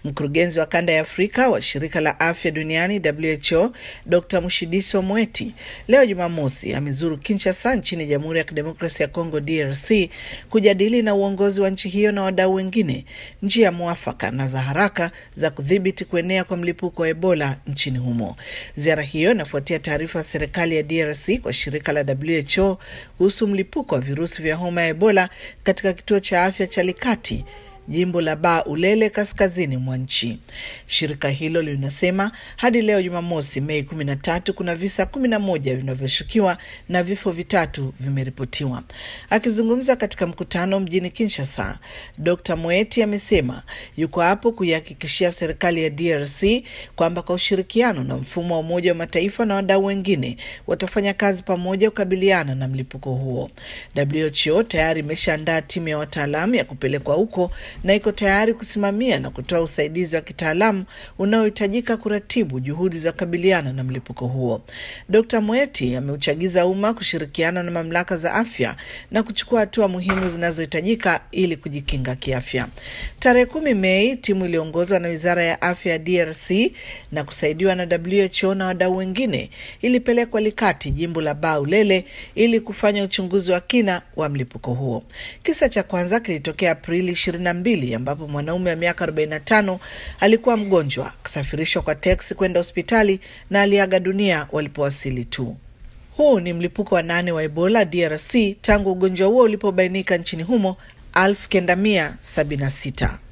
Mkurugenzi wa kanda ya Afrika wa shirika la afya duniani WHO, Dr Mushidiso Moeti leo Jumamosi amezuru Kinshasa nchini Jamhuri ya Kidemokrasia ya Kongo DRC kujadili na uongozi wa nchi hiyo na wadau wengine njia mwafaka na za haraka za kudhibiti kuenea kwa mlipuko wa Ebola nchini humo. Ziara hiyo inafuatia taarifa ya serikali ya DRC kwa shirika la WHO kuhusu mlipuko wa virusi vya homa ya Ebola katika kituo cha afya cha Likati jimbo la Ba Ulele kaskazini mwa nchi. Shirika hilo linasema hadi leo Jumamosi, Mei kumi na tatu, kuna visa kumi na moja vinavyoshukiwa na vifo vitatu vimeripotiwa. Akizungumza katika mkutano mjini Kinshasa, Dr Moeti amesema yuko hapo kuihakikishia serikali ya DRC kwamba kwa ushirikiano na mfumo wa Umoja wa Mataifa na wadau wengine watafanya kazi pamoja kukabiliana na mlipuko huo. WHO tayari imeshaandaa timu ya wataalamu ya kupelekwa huko na iko tayari kusimamia na kutoa usaidizi wa kitaalamu unaohitajika kuratibu juhudi za kukabiliana na mlipuko huo. Dr Moeti ameuchagiza umma kushirikiana na mamlaka za afya na kuchukua hatua muhimu zinazohitajika ili kujikinga kiafya. Tarehe kumi Mei, timu iliyoongozwa na wizara ya afya ya DRC na kusaidiwa na WHO na wadau wengine ilipelekwa Likati, jimbo la Ba Ulele, ili kufanya uchunguzi wa kina wa mlipuko huo. Kisa cha kwanza kilitokea Aprili ishirini na mbili ambapo mwanaume wa miaka 45 alikuwa mgonjwa akisafirishwa kwa teksi kwenda hospitali na aliaga dunia walipowasili tu. Huu ni mlipuko wa nane wa Ebola DRC tangu ugonjwa huo ulipobainika nchini humo 1976.